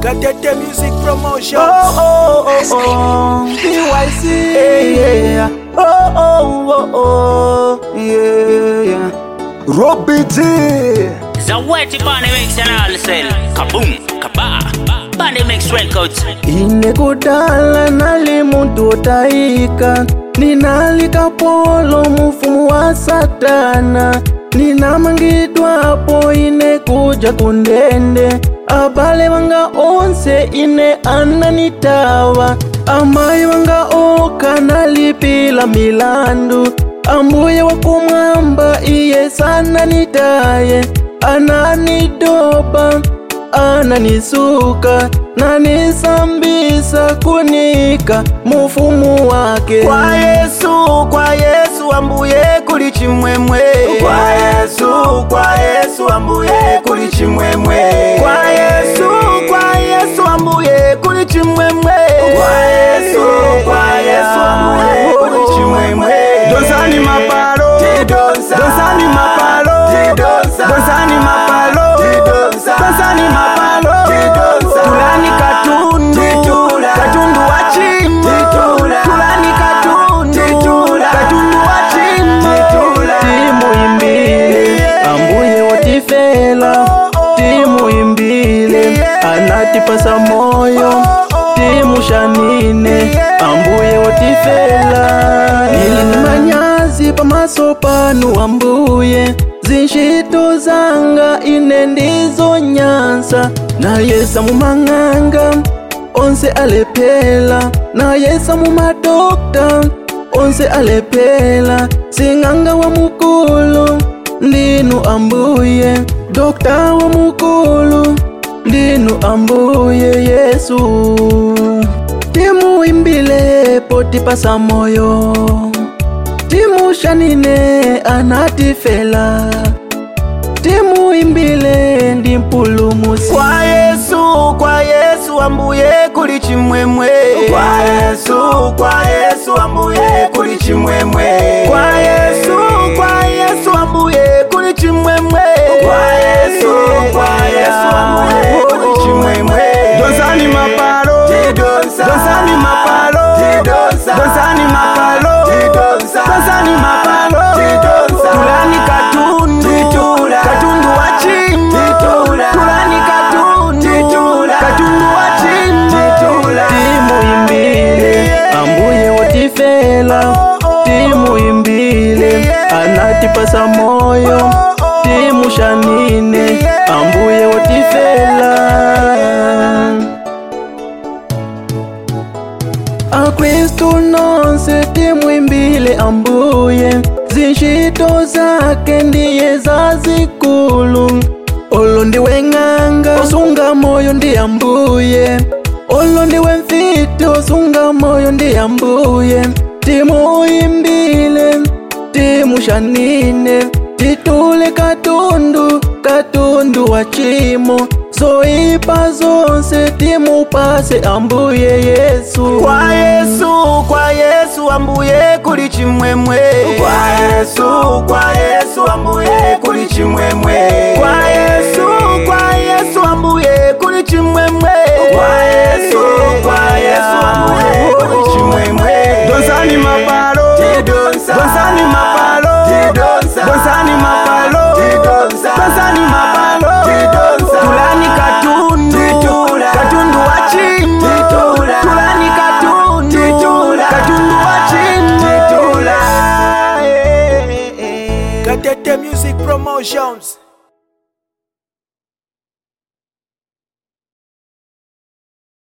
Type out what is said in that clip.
Gatete Music Promotion. Oh, oh, oh, oh. PYC. Yeah. Oh, oh, oh, oh. Yeah. Robbie G. Zaweti Bani Mix and all sell. Kaboom, kaba. Bani Mix Records. inekudala nali muntu otaika ninalika polo mufumu wa satana ninamangidwapo ine kuja kundende abale wanga onse ine ananitawa amayi wanga oka nalipila milandu ambuye wakumwamba iye sananitaye ananidoba ananisuka nanisambisa kunika mufumu wake kwa yesu kwa yesu ambuye kuli chimwemwe kwa yesu kwa yesu ambuye kuli chimwemwe kwa yesu kwa yesu ambuye kuli chimwemwe kwa yesu kwa yesu ambuye kuli chimwemwe donsani mapalo donsani mapalo donsani mapalo donsani mapalo tulani katundu katundu wa chimbo tulani katundu katundu wa chimbo timuimbile ambuye watifela timuimbile anatipasa moyo timushanine ambuye watifela ili manyazi pamaso panu ambuye zinshito zanga ine ndizo nyansa nayesa mumang'anga onse alephela nayesa mumadokta onse alephela sing'anga wa mukulu ndinu ambuye dokta wa mukulu ndinu ambuye yesu timuimbile potipasa moyo timushanine anatifela timuimbile ndi mpulumusi kwa yesu kwa yesu ambuye kuli chimwemwe kwa yesu kwa yesu ambuye kuli chimwemwe kwa yesu kwa yesu ambuye kuli chimwemwe kwa yesu kwa yesu ambuye kuli chimwemwe donsani mapalo donsani mapalo donsani mapalo donsani mapalo tulani katundu katundu wa chimbo tulani katundu katundu wa chimbo timuimbile ambuye watifela timuimbile anatipasa moyo timushanine ambuye watifela akristu nonse timwimbile ambuye zinshito zake ndiye zazikulu olo ndiwe ng'anga osunga moyo ndi ambuye olo ndiwe mfiti osunga moyo ndi ambuye timuimbile timushanine titule katundu katundu wa chimo zoipa zonse timupase ambuye yesu kwa yesu kwa yesu ambuye kuli chimwemwe kwa yesu kwa yesu ambuye kuli chimwemwe kwa yesu kwa yesu ambuye kuli chimwemwe kwa yesu kwa yesu ambuye kuli chimwemwe donsani mapalo donsani mapalo donsani mapalo donsani mapalo tulani katundu katundu wa chimbo tulani katundu katundu wa chimbo Gatete Music Promotions.